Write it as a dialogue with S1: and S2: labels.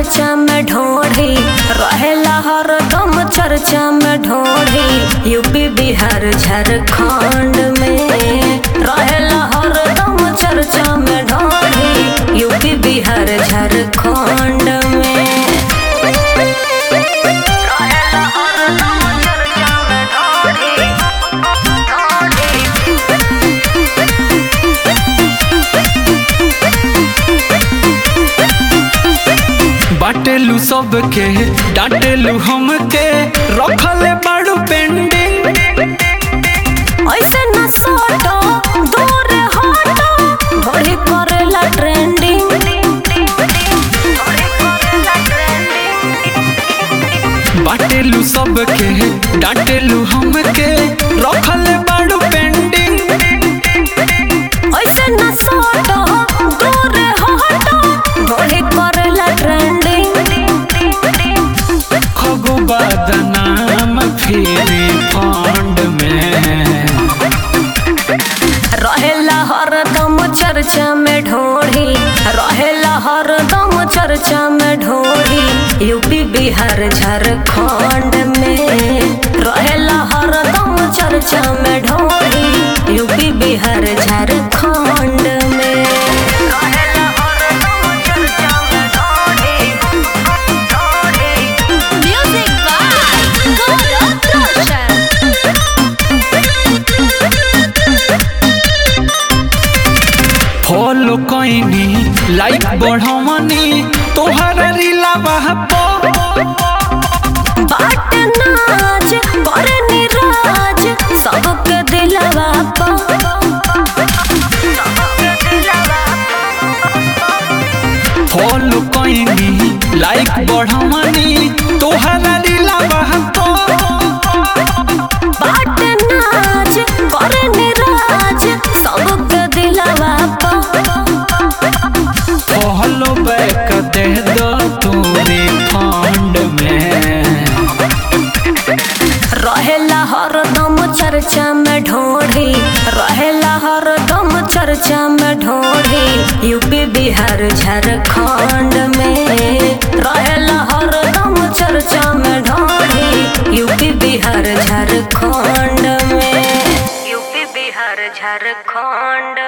S1: चर्चा में ढोढ़ी रहेला हरदम चर्चा में ढोढ़ी यूपी बिहार झारखंड में रहेला हरदम चर्चा में ढोढ़ी यूपी बिहार झारखंड में रहेला हरदम चर्चा में ढोढ़ी
S2: बाटेलू सबके डांटेलू हमके रखले बाड़ू पेंडिंग
S1: ऐसे न सोटो दूर हटो घोड़ी करेला ट्रेंडिंग
S2: बाटेलू सबके डांटेलू हमके रखले बाड़ू पेंडिंग
S1: ऐसे न सोटो दूर हटो घोड़ी करेला ट्रेंडिंग
S2: खगो बदनाम फिरी फंड में
S1: रहेला हरदम चर्चा में ढोढ़ी रहेला हरदम चर्चा में ढोढ़ी यूपी बिहार झारखंड में रहेला हरदम चर्चा में ढोढ़ी यूपी बिहार झारखंड में रहेला हरदम चर्चा में ढोढ़ी
S3: Music by Gaurav Roshan.
S2: Follow कईनी लाइक बढ़वनी तोहरा रीला बहपो
S1: बाट नाच पर निराज सबके दिलवा पा
S2: फॉलो कईनी लाइक बढ़वनी तोहरा रीला बहपो
S1: बाट नाच पर निराज सबके दिलवा पा
S2: फॉलो बैक दे दो तोरे फंड में
S1: रहेला हरदम चर्चा में ढोढ़ी रहेला हरदम चर्चा में ढोढ़ी यूपी बिहार झारखंड में रहेला हरदम चर्चा में ढोढ़ी यूपी बिहार झारखंड में यूपी बिहार झारखंड